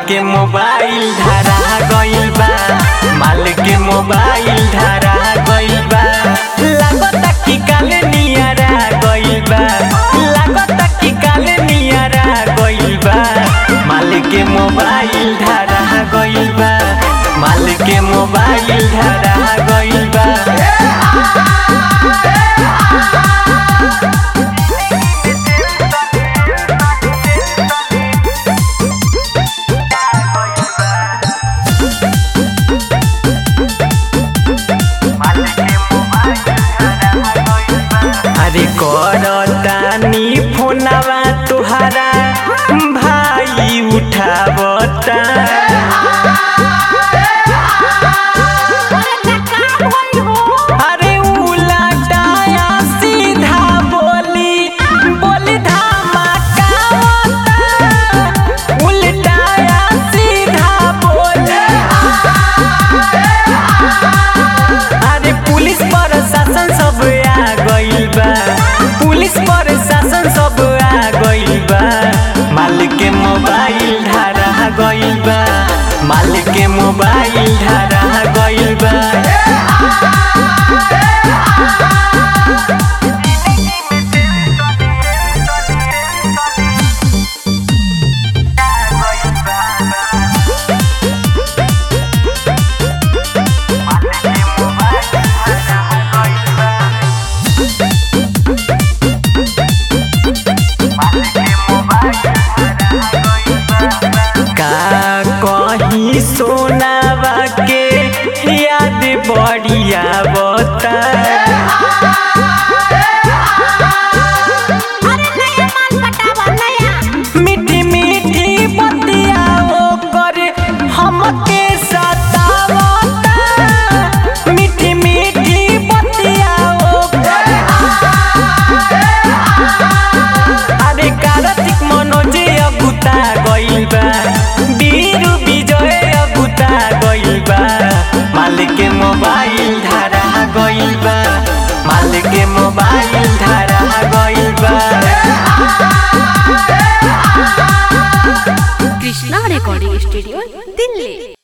के मोबाइल धरा गइल बा माल के मोबाइल धरा गइल बा लागता कि काले नियरा गइल बा लागता कि काले नियरा गइल बा माल के मोबाइल धरा गइल बा माल के मोबाइल धरा गइल बा अरे करतानी फोनवा तुहारा भाई उठावता अरे उलटाया सीधा बोली बोली धमाकावता उलटाया सीधा बोली अरे पुलिस प्रशासन सब आ गइल बा पुलिस प्रशासन सब आ गइल बा माल के मोबाइल धरा गइल बा माल के मोबाइल धरा गइल बा का कहीं सोनावा के याद बढ़िया बता मीठी मीठी बतिया ओकर हमके सतावता मीठी मीठी बतिया ओकर अरे कार्तिक मनोज अगुता गइल बा बीरू विजय अगुता गइल बा माल के मोबाइल धरा गइल बा माल के मोबाइल धरा गइल बा কৃষ্ণা রেকর্ডিং স্টুডিও দিল্লি